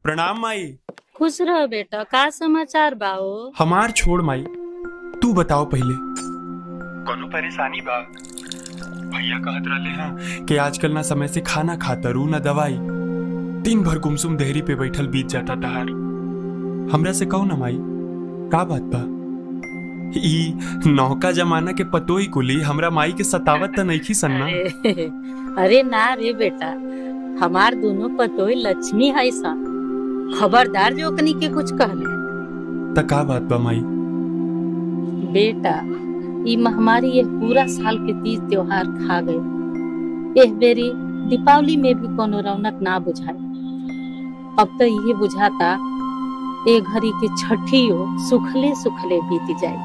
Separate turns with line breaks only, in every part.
प्रणाम माई
खुश रह बेटा का समाचार बाओ
हमार छोड़ माई तू बताओ पहले कोनो परेशानी बा भैया कहत रहले हैं कि आजकल ना समय से खाना खाता रू ना दवाई दिन भर गुमसुम देहरी पे बैठल बीत जाता तहार हमरा से कहो ना माई का बात बा ई नौका जमाना के पतोई कुली हमरा माई के सतावत त नइखी सन्ना
अरे अरे ना रे बेटा हमार दोनों पतोई लक्ष्मी है सा खबरदार जो ओकनी के कुछ कहले
त का बात बा माई
बेटा ई महामारी यह पूरा साल के तीज त्योहार खा गए एह बेरी दीपावली में भी कोनो रौनक ना बुझाई अब तो ये बुझाता ए घड़ी के छठियो सुखले सुखले बीत जाए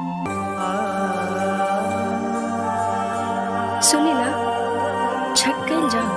सुनी ना छठ कल जाओ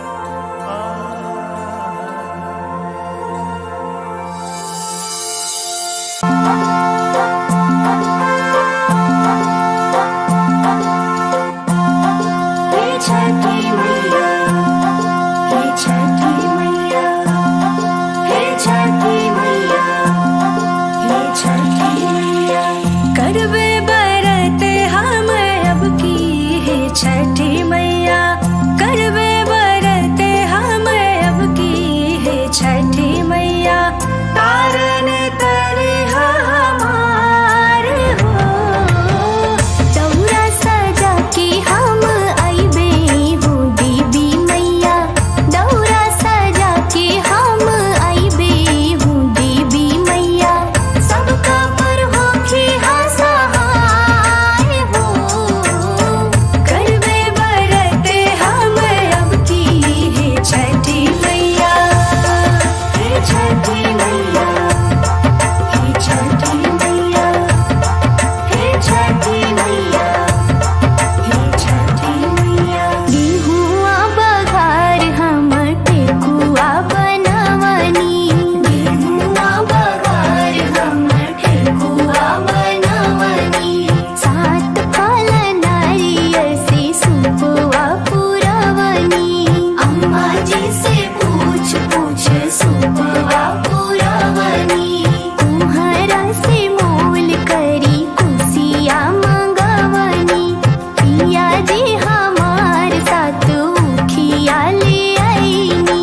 हे छठी मैया हे छठी मैया हे छठी मैया हे छठी मैया करबे बरत हम अब की हे छठी मैया करबे बरत हम अब की हे छठी मैया तारन तरे हमार हो चौरा सजा के हम अइबे हूँ दीदी मैया दौरा सजा के हम अइबे हूँ दीदी मैया सबका पर होखी हसहाय हो करबे बरत हम अब की हे छठी मैया हे छठी मैया हे छठी मैया हे छठी मैया हे छठी मैया गेहुआ बघार हम ठेकुआ बनवनी गेहुआ बघार हम ठेकुआ बनवनी सात फल नारियल से सुपुआ पुरवनी अम्मा जी से पूछ पूछ सुपुआ पुरवनी कुम्हारा से मोल करी कुसिया मंगवनी पिया जी हमार साथ उखिया ले आईनी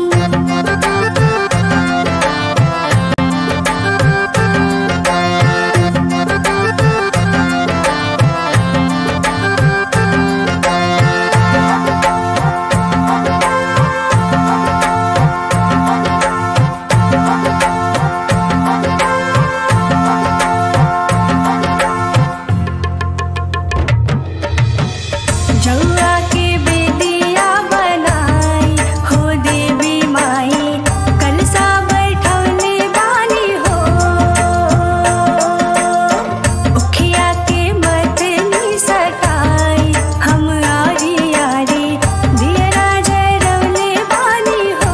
जौआ के बेदिया बनाई हो देवी माई कलसा बैठौने बानी हो उखिया के मतनी सटाई हम आरी आरी दियरा जरौने बानी हो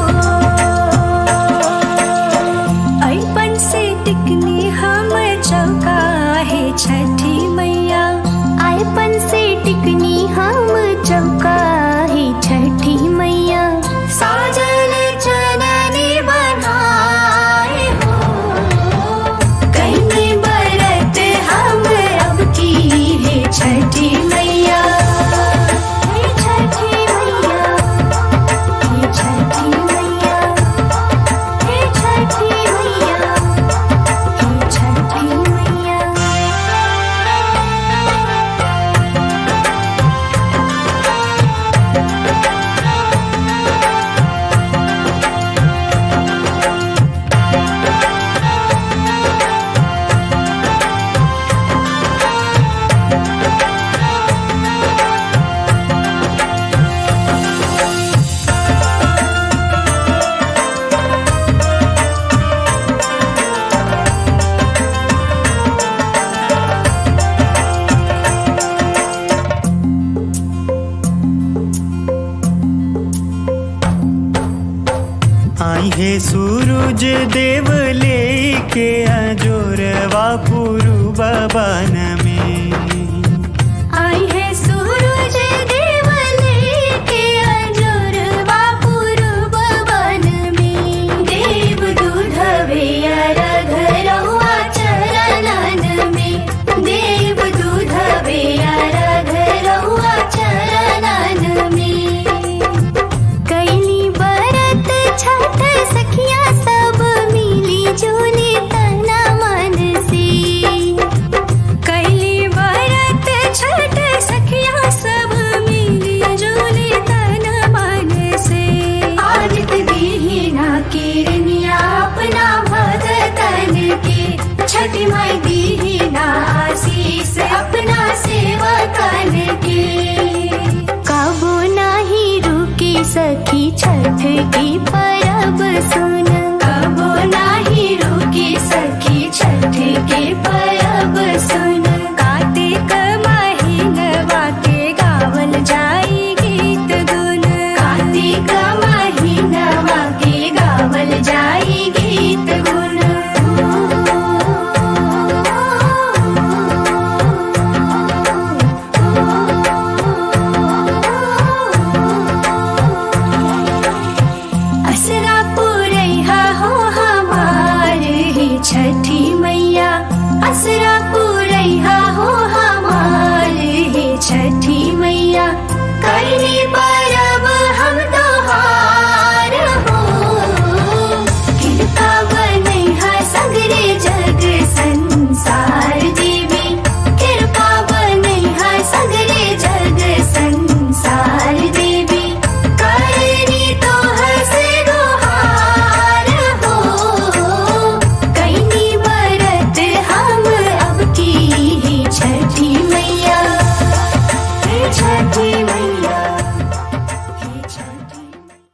अइपन से टिकनी हम चौका है छठी मैया आइपन से टिकनी हम चौका है छठी मैया साजन चननी बनाए हो कहीं बरत हम अब की है छठी मैया हे छठी मैया हे छठी मैया हे छठी मैया हे छठी मैया
आई है सूरज देव लेके अजोरवा पुरु बबन में
आई है सूरज देव लेके अजोरवा पूर्व वन में देव दूत सखी छठ की परब सुन